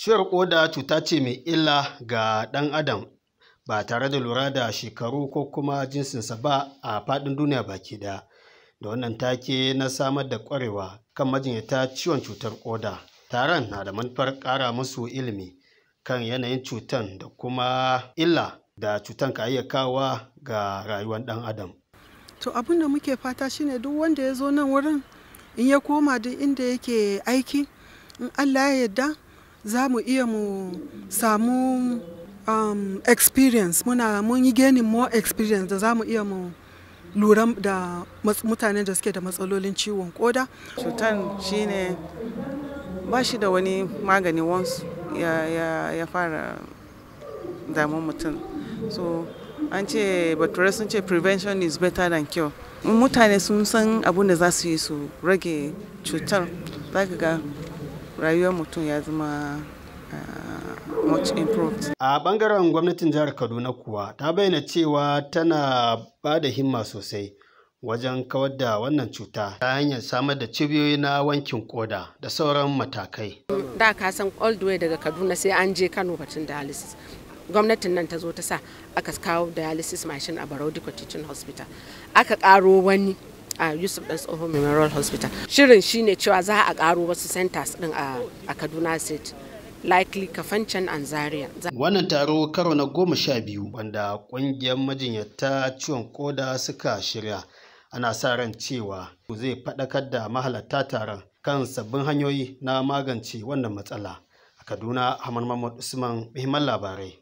Ciwon ƙoda cuta ce mai illa ga ɗan adam ba tare da lura da shekaru ko kuma jinsinsa ba a faɗin duniya baki ɗaya. Da wannan take na samar da ƙwarewa kan majinyata ciwon cutar ƙoda. Taron na da manufar ƙara musu ilimi kan yanayin cutan da kuma illa da cutan ka iya kawowa ga rayuwar ɗan adam. To abin da muke fata shine duk wanda ya zo nan wurin in ya koma duk inda yake aiki in Allah ya yarda za mu iya mu samu um, experience muna mun yi gaining more experience da za mu iya mu lura da mutanen da suke da matsalolin ciwon koda. Cutan shine ba shi da wani magani once ya, ya, ya fara damun mutum. So an ce bature sun ce prevention is better than cure. Mutane sun san abin da za su yi su rage cutar za ka ga rayuwar mutum ya zama uh, much improved. A ɓangaren gwamnatin jihar Kaduna kuwa ta bayyana cewa tana ba da himma sosai wajen kawar da wannan cuta ta hanyar samar da cibiyoyi na wankin koda da sauran matakai. Da ka san all the way daga Kaduna sai an je Kano batun dialysis. Gwamnatin nan ta zo ta sa aka kawo dialysis machine a Barau Diko Teaching Hospital. Aka ƙaro wani a yusuf dan tsohon memorial hospital shirin shine cewa za a karo wasu centers din a kaduna state likely kafancan and zaria wannan taro karo na goma sha biyu wanda kungiyar majinyata ciwon koda suka shirya ana sa ran cewa zai faɗakar da mahalarta taron kan sabbin hanyoyi na magance wannan matsala a kaduna hamad mahmud usman muhimman labarai